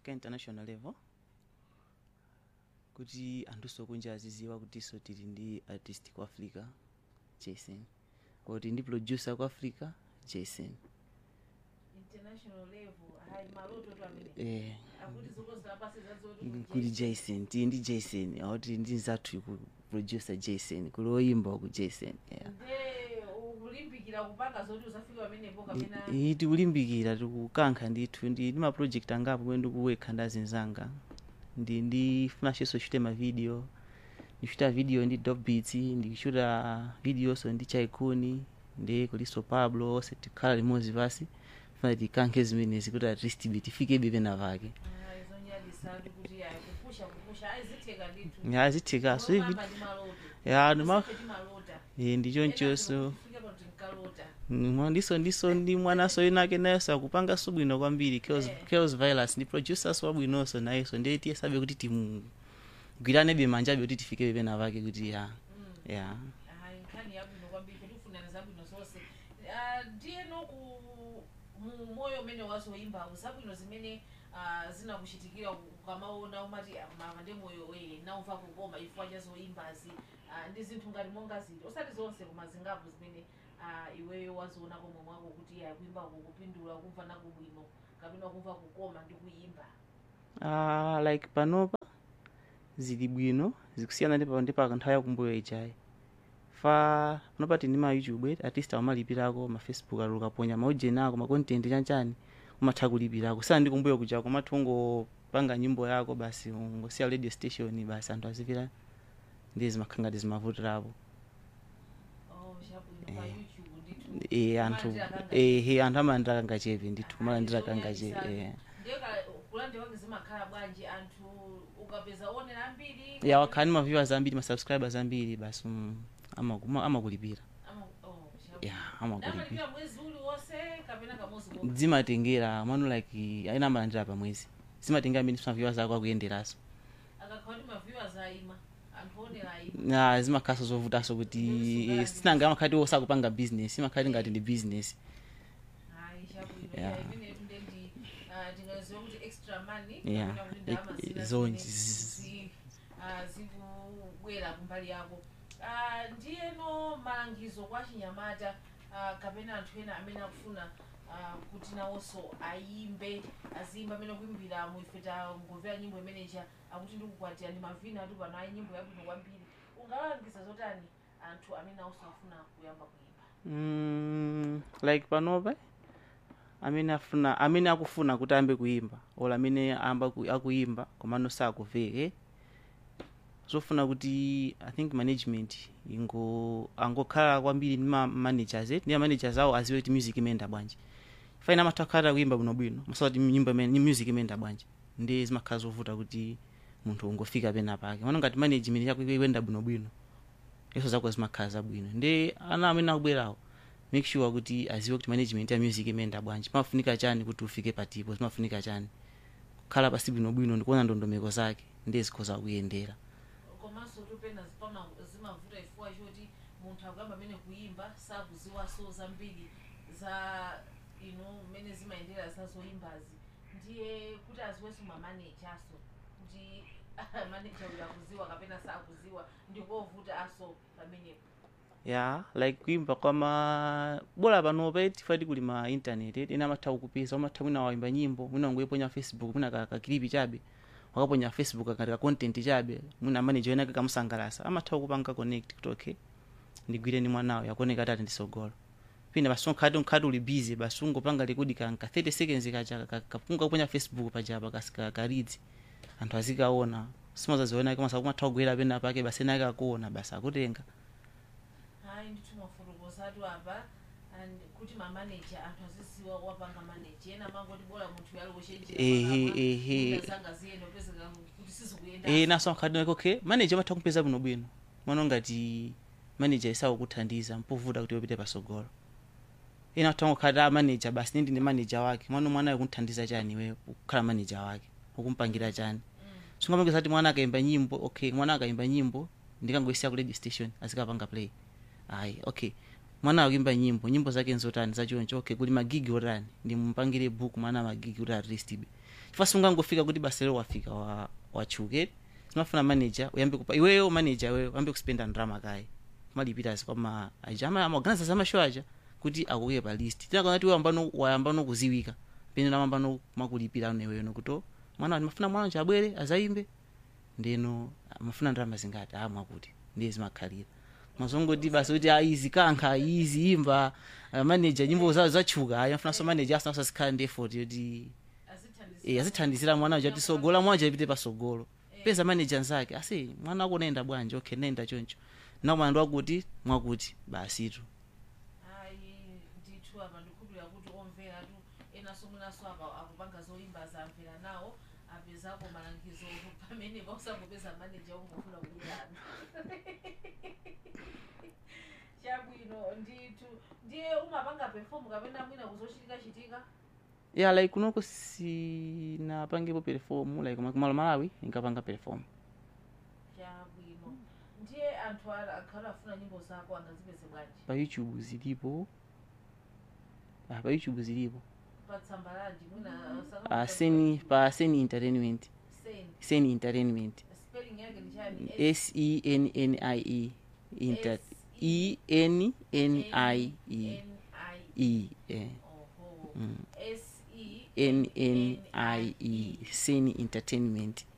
kufika international level kuti anthuso kunja aziziwa kutinso tili ndi artist ku africa jason kuti ndi producer ku africa jason international level hayi maloto tu amene eh, akuti zokozilapasi zazoti kuli jason tili ndi jason akuti ndi zathu ku producer jason kuli oyimba ku jason yeah. nde ukulimbikira kupanga zoti uzafika pamenepo kapena iyi tikulimbikira tikukankha ndithu ndi ndi ma project angapo kumene ndikuwekha ndi azinzanga ndi ndifunanso chute ma video ndichuta video ndi dop beats ndikuchuta videonso ndi chaikuni ndi kuliso pablo onse tikhala limodzi pasi funa tikankhe zimenezi kuti at least ibe tifikebe pena pake Ah, izonyadisatu kuti ayi kupusha kupusha ayizitheka ndithu ya zithekaso ivi Olomamba ndi maloto ya ndima Ife timalota eh, ndichonchonso fika pa tinkalota Mwa- ndiso ndiso ndi mwanaso inake nayenso akupanganso bwino kwambiri chaos, Eh. chaos violence ndi producers wabwinonso nayenso ndiye tiyesabe kuti timugwiranebe manjabe kuti tifike pena pake kuti ya Mm. ya hayi nkhani yabwino kwambiri kuti ufunana zabwino zonse Ah, ndiyeno ku mu moyo umene wazoyimbawo zabwino zimene ah, zinakuchitikira ukamaona umati "Ah, mama ndi moyo weye naumva kukoma ifwa cha zoyimbazi Ah, ndi zinthu ngati monga ziti osati zonse koma zingapo zimene ah, iweyo waziona komwe mwako kuti ya kuimba kukupindula kumva nakubwino kapena kumva kukoma ndi kuyimba uh, like panopa zili bwino zikusiyana ndi pa- ndi pa nthawi yakumbuyo ijayi fa panopa tindi ma youtube artist amalipirako ma facebook alo ukaponya maujeni ako ma content chanchani umatha kulipirako sana ndi kumbuyo kuja komati ungopanga nyimbo yako basi ungosiya radio station basi anthu azipira ndi zimakhala ngati zimavutirapo oh chabwino pa Eh. youtube ndithu e anthu ehe anthu amalandira kangachepe ndithu kumalandira kangachepe eh. ndeka kulandira wake zimakhala bwanji anthu ukapeza onera ambiri ya wakhani ma viewers ambiri ma subscribers ambiri basi mm, amaku- amakulipira Ama- oh, chabwino. ya amakulipira Amalipira mwezi uliwonse kapena kamozi komwe zimatengera manu like aina amalandira pamwezi zimatengera amene sima viewers ako akuyenderaso akakhala kuti maviewers ayima anthu onera ayima na zimakhaso zovutaso kuti eh, sinanga amakhati osakupanga business imakhati ngati ndi business hayi chabwino Yeah. ya imene tunde ndi ah, tingaziwa kuti extra money Yeah. kapena kuti ndalama Eh, zina zonje. zimene zi- ah, zikubwera kumbali yako Ah, ndiyeno malangizo kwa chinyamata ah, kapena anthu ena amene akufuna ah, kuti nawonso ayimbe aziyimba amene akuimbira muife tangomvera nyimbo imeneja akuti ndikukwatira ndi mavina atu pano ayi nyimbo yabwino kwambiri ungalangiza zotani anthu amene awonso afuna kuyamba kuimba mm, like panopa amene afuna amene akufuna kuti ayambe kuimba ola amene amba ku- akuimba komano sakuveke zofuna kuti i think management ingo angokhala kwambiri ndi ma managers eh, ndi ma managers awo aziwe kuti music imenda bwanji faina amatha kukhala kuimba bwinobwino masati nyimbo imene music imenda bwanji ndi zimakhala zovuta kuti munthu ungofika pena pake mano ngati management yako ikuyenda bwinobwino iso zako zimakhala zabwino ndi ana amene akubwerawo make sure kuti aziwe kuti management ya music imenda bwanji pafunika chani kuti ufike patipo zimafunika chani kukhala pasi bwinobwino ndikuona ndondomeko zake ndi zikhoza kuyendera komanso tupena zipama zimavuta chifukwa choti munthu akuyamba amene kuimba sakuziwaso zambiri za ino mmene zimayendera zazoyimbazi ndiye kuti aziwenso mamanejaso kuti maneja uyu akuziwa kapena sakuziwa ndikovuta aso pamenepo ya like kuimba kwama bora panopa tifati kuli ma internet eh, ena amatha kukupeza umatha mwina waimba nyimbo mwina ungoiponya facebook mwina ka- kakilipi chabe wakaponya facebook akati ka content chabe mwina manager wenake kamusangalasa amatha kukupanga connect kuti okay ndigwire ndi mwanawo yakuoneka tati ndisogolo pina basi unkhati unkhati uli busy basi ungopanga likudi kanka 30 seconds kacha ka- kapunga kuponya facebook pachapa kasika karidzi anthu azikaona simazaziona koma sakumatha kugwera pena pake basi enake akuona basi akutenga hayi ndithu mafotokozatu apa and kuti mamaneja anthu aziziwa wapanga maneja ena mangoti bola munthu Ehe, ehe. yalowochenjeraangaziyenda upezeka kuti sizikuyenda eh naso nkhati nake okay manager amatha kumpeza bwinobwino mwana ngati manager isakukuthandiza mpovuta kuti upite pasogolo ena atha ngokhati a manager basi nindi ndi manager wake mwana mwana akunthandiza chani iwe kukhala manager wake ukumpangira chani singapangisa kuti mwana akaimba nyimbo okay mwana akaimba nyimbo ndikangoisiya ku radio station azikapanga play ayi okay mwana akuimba nyimbo nyimbo zake nzotani zachoncho okay kuli magigi otani ndimumpangire book mwana magigi kuti aristbe chifukwa sungangofika kuti basa lero wafika wa wachuke zimafuna manager uyambe kupa iweyo manager iweyo uyambe kuspenda ndrama kaye kumalipira kwa ma aja ama amaorganiza za mashow aja kuti akuike pa list tinakona kuti wayambano wayambano kuziwika pene namambano makulipira aneweyo nokuto mwana wati mafuna mwana wanje abwere azayimbe ndeno mafuna ndrama zingati amwa kuti ndiye zimakhalira mazongoti basi kuti aizi kankha izi imba uh, manager nyimbo zawo zachuka ayi afunaso manager asinaso azikhala ndi effort yoti azithandizira eh, azithandizira mwana waja kuti sogola mwana waja ipite pasogolo peza manager nzake asi mwana wako nenda bwanji okay nenda choncho nakumana ndwakuti mwakuti basitu ayi ndithu apa ndikhulupirira kuti omveratu enaso mwinaso apa akupanga zoyimba zamvera nawo apezako malangizo pamene pausangopeza maneja ungofuna kudyerana chabwino ndithu ndiye umapanga perform kapena mwina kuzochitika chitika ya like kunoko sinapangepo perform like kuma- kumalo malawi inkapanga perform chabwino ndiye anthu ala- akhala afuna nyimbo zako angazipeze bwanji pa youtube zilipo ah, pa youtube zilipo patsamba lanji mwina pa seni pa seni entertainment sen seni entertainment spelling yake ni chani s e n n i e inter e n n i e e eh. Oho. Mm. S E n n i e seni entertainment